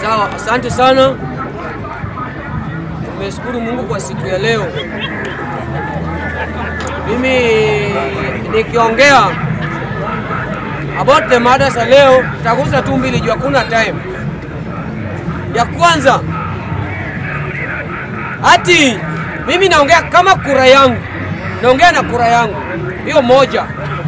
Sawa, asante sana. Tumeshukuru Mungu kwa siku ya leo. Mimi nikiongea about the matters za leo, tagusa tu mbili juu hakuna time. Ya kwanza, ati mimi naongea kama kura yangu, naongea na kura yangu hiyo moja,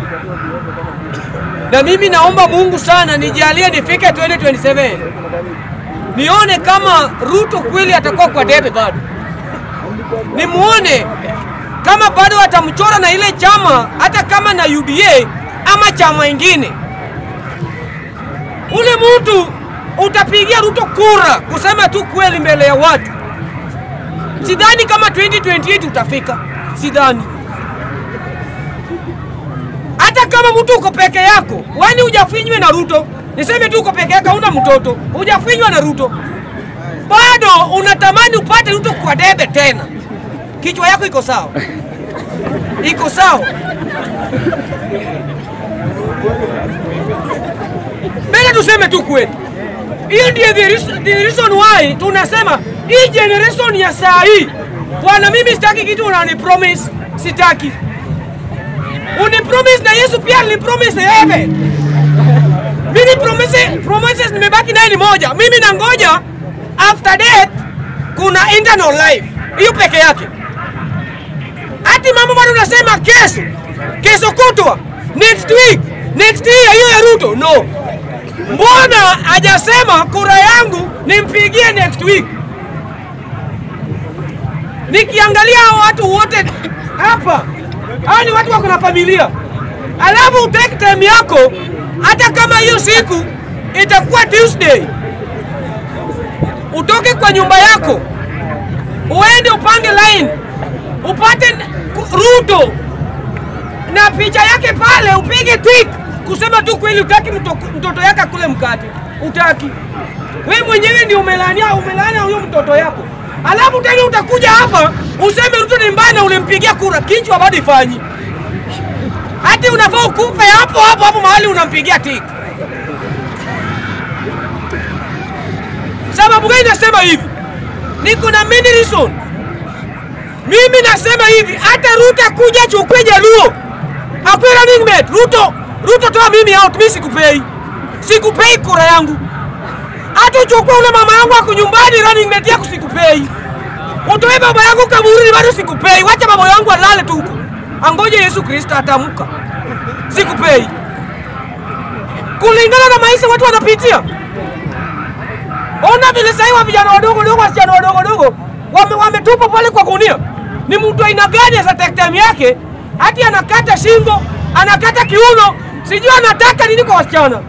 na mimi naomba Mungu sana nijalie nifike 2027 nione kama Ruto kweli atakuwa kwa debe bado, nimuone kama bado atamchora na ile chama, hata kama na UDA ama chama ingine. Ule mtu utapigia Ruto kura kusema tu kweli mbele ya watu. Sidhani kama 2028 utafika, sidhani. Hata kama mtu uko peke yako, wani hujafinywe na Ruto, niseme tu uko peke yako, hauna mtoto, hujafinywa na Ruto, bado unatamani upate Ruto kwa debe tena. Kichwa yako iko sawa? Iko sawa? Mbele tuseme tu kweli, hiyo ndiyo the reason- the reason why tunasema hii generation ya saa hii, bwana, mimi sitaki kitu unani promise, sitaki uni promise, na Yesu pia alinipromise heaven. Mimi promise, promises nimebaki naye ni moja, mimi nangoja after death kuna internal life, hiyo peke yake. Hati mambo bado unasema kesho, kesho kutwa, next week, next year, hiyo ya Ruto no. Mbona hajasema kura yangu nimpigie next week? Nikiangalia hao watu wote hapa, hao ni watu wako na familia, alafu utake time yako, hata kama hiyo siku itakuwa Tuesday, utoke kwa nyumba yako uende upange line upate ku- Ruto na picha yake pale, upige tik kusema tu kweli, utaki mto, mtoto yake akule mkate, utaki wewe mwenyewe ndio umelania umelania huyo mtoto yako, alafu tena utakuja hapa useme Ruto ni mbaya na ulimpigia kura, kichwa bado ifanyi hati unafaa ukupe hapo hapo hapo mahali unampigia tik. Sababu gani nasema hivi? Niko na many reason. Mimi nasema hivi, hata Ruto akuja chukue Jaluo akwe running mate, Ruto Ruto toa mimi out, mimi sikupei, sikupei kura yangu. Hata uchukue ule mama yangu ako nyumbani, running mate yako sikupei. Utoe baba yangu kaburini, bado sikupei. Wacha baba yangu alale tu huko, angoje Yesu Kristo atamka, sikupei. Kulingana na maisha watu wanapitia Ona vile sasa wa vijana wadogo dogo, wasichana wadogo dogo wame, wametupa pale kwa gunia. Ni mtu aina gani za time yake? Hati anakata shingo, anakata kiuno, sijui anataka nini kwa wasichana,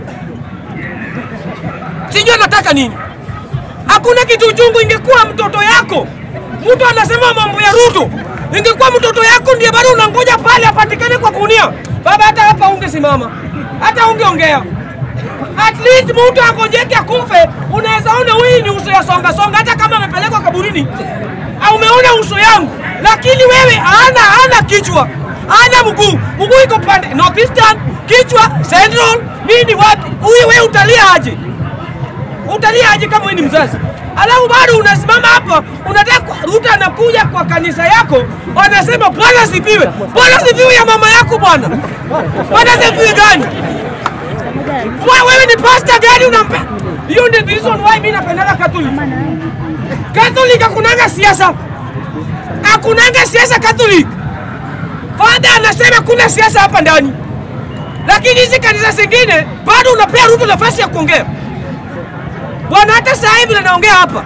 sijui anataka nini. Hakuna kitu chungu. Ingekuwa mtoto yako, mtu anasema mambo ya Ruto, ingekuwa mtoto yako ndiye bado unangoja pale apatikane kwa gunia, baba, hata hapa ungesimama, hata ungeongea at least mtu angojeke akufe, unaweza ona huyu ni uso ya songa songa, hata kama amepelekwa kaburini au umeona uso yangu, lakini wewe ana ana kichwa ana mguu, mguu iko pande northeastern, kichwa central, nini wapi? Huyu wewe utalia aje? Utalia aje kama wewe ni mzazi? Alafu bado unasimama hapa unataka Ruto anakuja kwa kanisa yako, wanasema Bwana sifiwe. Bwana sifiwe ya mama yako bwana. Bwana sifiwe gani? Wewe wewe ni pastor gani unampe? Hiyo ndio the reason why mimi napendaga Catholic. Catholic hakunanga siasa. Hakunanga siasa Catholic. Father anasema kuna siasa hapa ndani. Lakini hizi kanisa zingine bado unapea Ruto nafasi ya kuongea. Bwana, hata sasa hivi naongea hapa,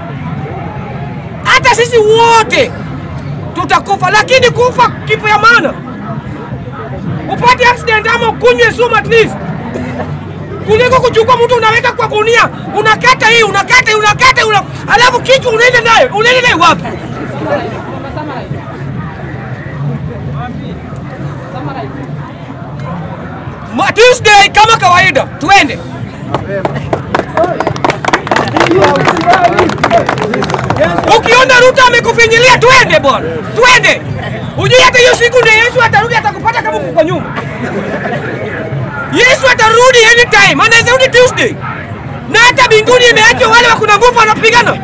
hata sisi wote tutakufa, lakini kufa kifo ya maana, upate accident ama ukunywe sumu at least kuliko kuchukua mtu unaweka kwa gunia, unakata hii unakata hii unakata una, alafu kichwa unaenda naye unaenda naye wapi? Ma- Tuesday kama kawaida, tuende Ukiona Ruto amekufinyilia, twende bwana, twende. Ujui hata hiyo siku ndio Yesu atarudi, atakupata kama uko kwa nyuma. Yesu atarudi anytime, anaweza rudi Tuesday. na hata mbinguni imeachwa wale wa kuna nguvu wanapigana.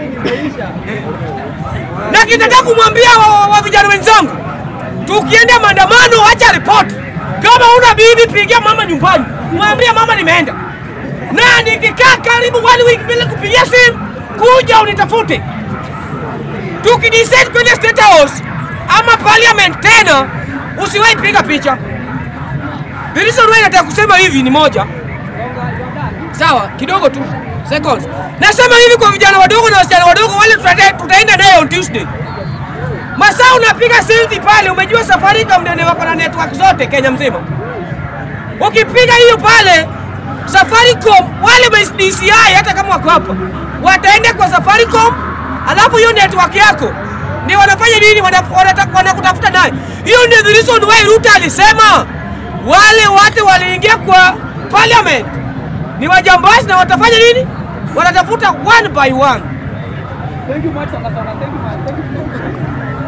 Na kinataka kumwambia wa, wa, wa vijana wenzangu, tukienda maandamano, acha ripoti. Kama una bibi, pigia mama nyumbani, mwambie mama nimeenda, na nikikaa karibu one week bila kupigia simu, kuja unitafute. Tukidecide kwenye State House ama parliament tena, usiwahi piga picha. The reason why nataka kusema hivi ni moja, sawa, kidogo tu seconds. Nasema hivi kwa vijana wadogo na wasichana wadogo wale tuta- tutaenda naye on Tuesday. Masaa unapiga selfie pale, umejua Safaricom ndio wako na network zote Kenya mzima. Ukipiga hiyo pale Safaricom, wale ma DCI hata kama wako hapa wataenda kwa Safaricom, alafu hiyo network yako ndio wanafanya nini? Wana- wanata- Wanakutafuta naye. Hiyo ndio the reason why Ruto alisema wale watu waliingia kwa parliament ni wajambazi na watafanya nini? Wanatafuta one by one. Thank you much, Sangasana. Thank you, man. Thank you.